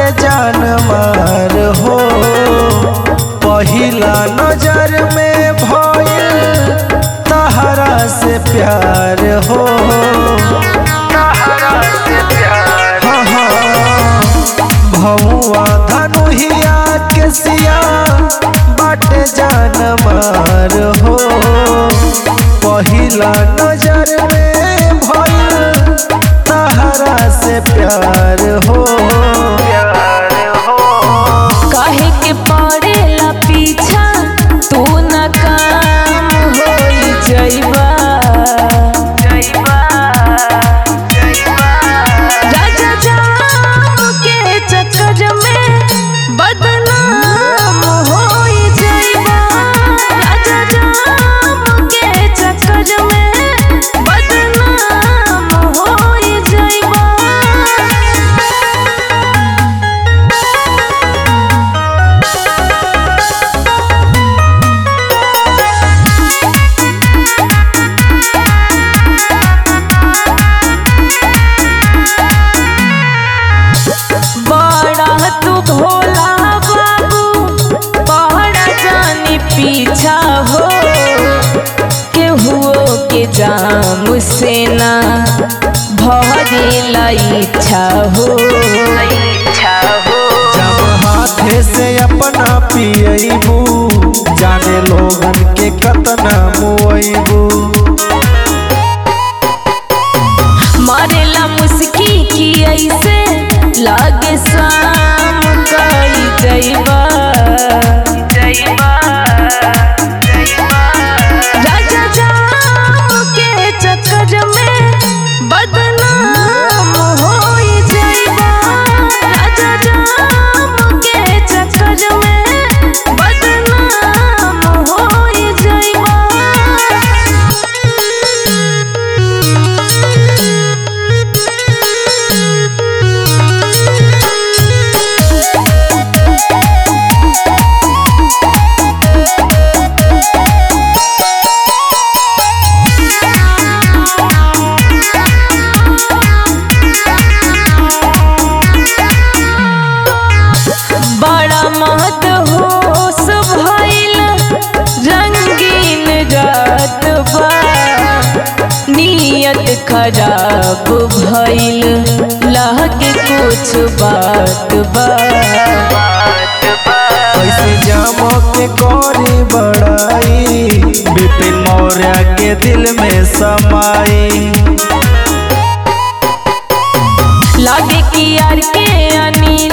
जान मार हो पहिला नजर में भइल तहरा से प्यार हो तहरा से प्यार हाँ हाँ भौआ धनुहिया के सिया बाटे जान मार हो पहिला नजर में भइल तहरा से प्यार हो प्यार हो काहे के पड़ेला पीछा तू न काम होई जइबा राजा जाम के चक्कर में बदनाम होई जइबा राजा जाम के चक्कर में बदनाम होई जइबा बड़ा तू भोला बाबू पहाड़ा जानी पीछा हो केहुओ के जाम से ना भरेला इच्छा हो इच्छा हो जब हाथे से अपना पियबू जाने लोगन के कतना मुआबू मारेला मुस्की की ऐसे लागे शाम कई जइबा राजा जाम के चक्कर में बदनाम होई जइबा राजा जाम के चक्कर में बदनाम होई जइबा बड़ा महत होश भइल रंगीन रात बा नियत खराब भइल लागे कुछ बात बा कैसे जाम के करी बड़ाई विपिन मौर्य के दिल में समाई लागे कि यार के अनिल